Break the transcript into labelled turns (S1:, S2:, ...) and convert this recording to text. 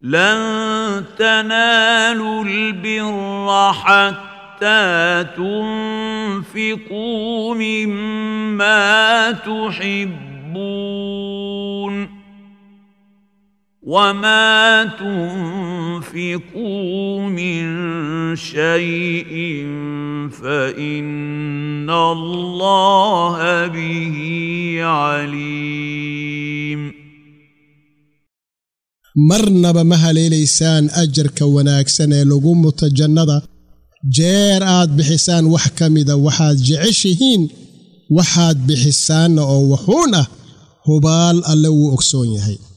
S1: لن تنالوا البر حتى تنفقوا مما تحبون وما تنفقوا من شيء فان الله به عليم
S2: marnaba ma haleelaysaan ajarka wanaagsan ee lagu muto jannada jeer aad bixisaan wax ka mida waxaad jeceshihiin waxaad bixisaanna oo wuxuun ah hubaal alle wuu ogsoon yahay